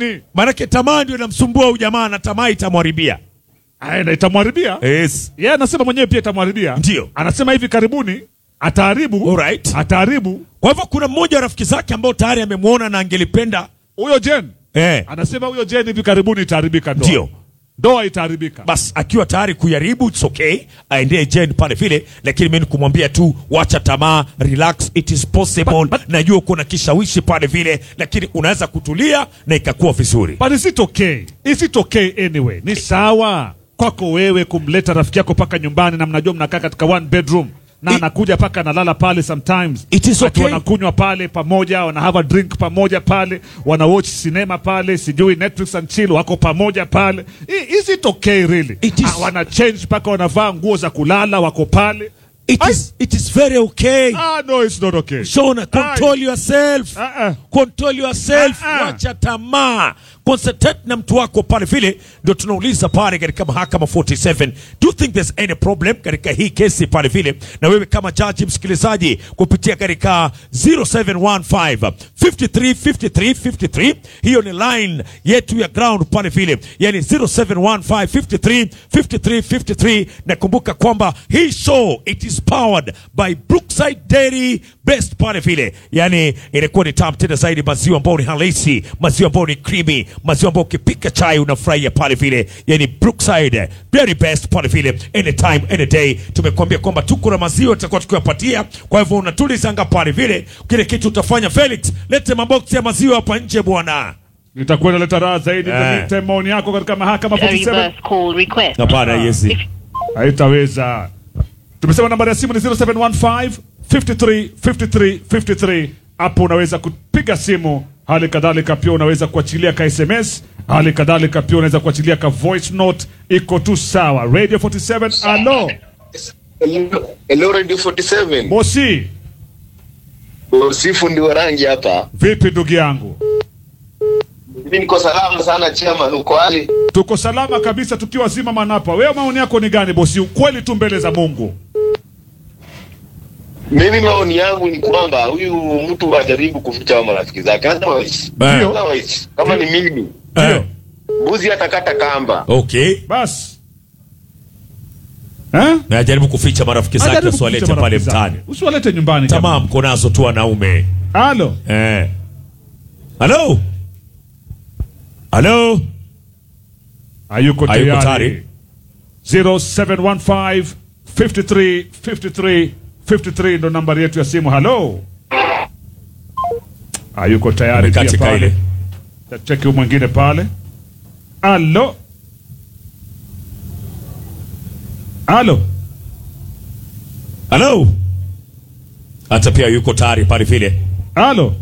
nini? Maanake tamaa ndio inamsumbua huyu jamaa na tamaa itamwharibia. Aenda itamwharibia. Yes. Yeye anasema mwenyewe pia itamwharibia. Ndio. Anasema hivi karibuni ataharibu. Alright. Ataharibu. Kwa hivyo kuna mmoja wa rafiki zake ambao tayari amemwona na angelipenda Huyo Jen. eh, Anasema huyo Jen hivi karibuni itaharibika ndoa. Ndio. Ndoa itaharibika. basi akiwa tayari kujaribu it's okay, aendee Jen pale vile, lakini mimi nikumwambia tu wacha tamaa, relax, it is possible. Najua uko na kishawishi pale vile, lakini unaweza kutulia na ikakuwa vizuri. But is it okay? Is it okay anyway? Ni sawa kwako wewe kumleta rafiki yako paka nyumbani na mnajua mnakaa katika one bedroom na I- anakuja paka analala pale sometimes. It is Ati okay. wanakunywa pale pamoja, wana have a drink pamoja pale, wana watch cinema pale, sijui Netflix and chill wako pamoja pale. I- Is it okay really? It is- Ah, wana change paka wanavaa nguo za kulala wako pale. It is, it is very okay. Ah no, it's not okay. Shona, control yourself. Ah, Control yourself. Ah, ah. Wacha tamaa. Concentrate na mtu wako pale vile, ndio tunauliza pale katika mahakama 47. Do you think there's any problem katika hii kesi pale vile? Na wewe kama jaji msikilizaji kupitia katika 0715 53 53 53, hiyo ni line yetu ya ground pale vile, yani 0715 53 53 53. Nakumbuka kwamba hii show it is powered by Brookside Dairy Best pale vile, yani inakuwa ni tamu tena zaidi, maziwa ambayo ni halisi, maziwa ambayo ni creamy, maziwa ambayo ukipika chai unafurahia pale vile, yani Brookside Dairy Best pale vile, anytime any day. Tumekuambia kwamba tuko na maziwa tutakuwa tukiwapatia, kwa hivyo unatulizanga pale vile, kile kitu utafanya Felix, lete maboksi ya maziwa hapa nje bwana. Nitakuwa naleta raha zaidi Eh. eh. Nita maoni yako katika mahakama A 47. reverse call request. Hapana, yesi. haitaweza. Tumesema nambari ya simu ni 0715 53 53 53. Hapo unaweza kupiga simu, hali kadhalika pia unaweza kuachilia ka SMS, hali kadhalika pia unaweza kuachilia ka voice note, iko tu sawa. Radio 47, alo Hello, hello Radio 47. bosi, Sifu ndio rangi hapa. vipi ndugu yangu? Mimi niko salama sana chairman, uko hali? Tuko salama kabisa tukiwa zima manapa. Wewe maoni yako ni gani bosi? Ukweli tu mbele za Mungu. Mimi maoni yangu ni kwamba huyu mtu ajaribu kuficha wa marafiki zake. Otherwise, Eh. otherwise kama ni mimi, Eh, mbuzi atakata kamba. okay. Basi eh? Na ajaribu kuficha marafiki zake Ajaribu usiwalete kuficha pale marafiki zake. mtaani. Usiwalete nyumbani. Tamaa jamaa. mko nazo tu wanaume. Halo. Eh. Halo? Halo? Hayuko Hayuko tayari. tayari. 0715 53 53 53 ndo nambari yetu ya simu. Halo. Hayuko tayari Amekati pia kaile. pale. Cheki huyu mwingine pale. Halo. Halo. Halo? Hata pia yuko tayari pale vile. Halo.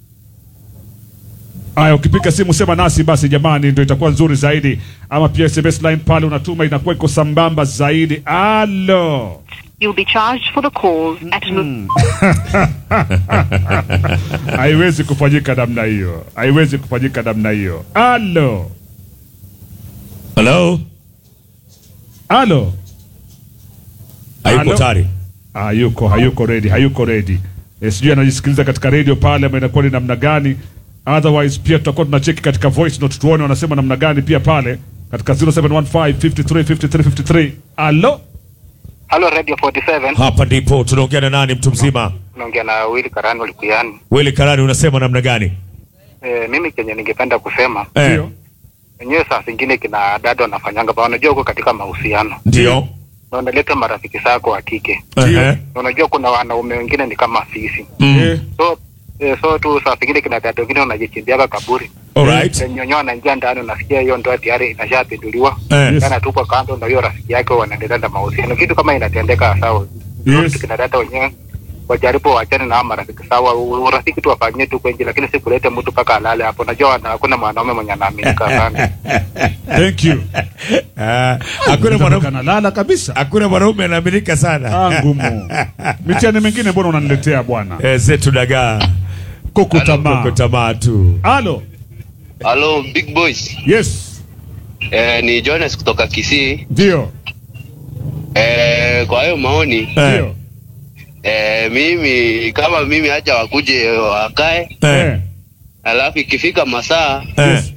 Aya, ukipiga simu sema nasi basi jamani, ndio itakuwa nzuri zaidi. Ama pia SMS line pale unatuma inakuwa iko sambamba zaidi. Halo. You'll be charged for the call at an haiwezi kufanyika namna hiyo, haiwezi kufanyika namna hiyo. Halo, Halo? halo, Hayuko Halo? tayari. hayuko hayuko ready, hayuko ready. E, sijui anajisikiliza katika radio pale ama inakuwa ni namna gani. Otherwise pia tutakuwa tunacheki katika voice note tuone wanasema namna gani pia pale katika 0715 53 53 53. Halo, Halo Radio 47. Hapa ndipo tunaongea na nani mtu mzima? Naongea na Willy Karani Likuyani. Weli Karani unasema namna gani? E, mimi kenye ningependa kusema Eh, ndio wenyewe saa zingine kina dada wanafanyanga pa, unajua uko katika mahusiano ndio. na unaleta marafiki zako wa kike, Ehe. na unajua kuna wanaume wengine ni kama sisi, Mm. Eh, so e, so tu saa zingine kina dada wengine wanajichimbiaga kaburi Alright. nyonyo anaingia ndani, unasikia hiyo ndoa tayari inashapinduliwa Eh. Yes. anatupwa kando na hiyo rafiki yake, wanaendelea na mahusiano. Kitu kama inatendeka sawa, Yes. kina dada wenyewe wajaribu wachane na hao marafiki sawa, u- urafiki tu wafanyie tu kwenye, lakini si kulete mtu mpaka alale hapo. Najua wana- hakuna mwanaume mwenye anaaminika sana. thank you. Ah, Hakuna mwanaume Kanalala kabisa. hakuna mwanaume anaaminika sana. Ah, ngumu. Mitihani mingine mbona unaniletea bwana? Eh, zetu dagaa. Kuku tamaa. Koko tamaa tu. Halo. Hello big boys. Yes. Eh, ni Jonas kutoka Kisii. Ndio. Eh, kwa hayo maoni Eh, Ndio. eh, mimi kama mimi haja wakuje wakae, eh, Eh. alafu ikifika masaa eh.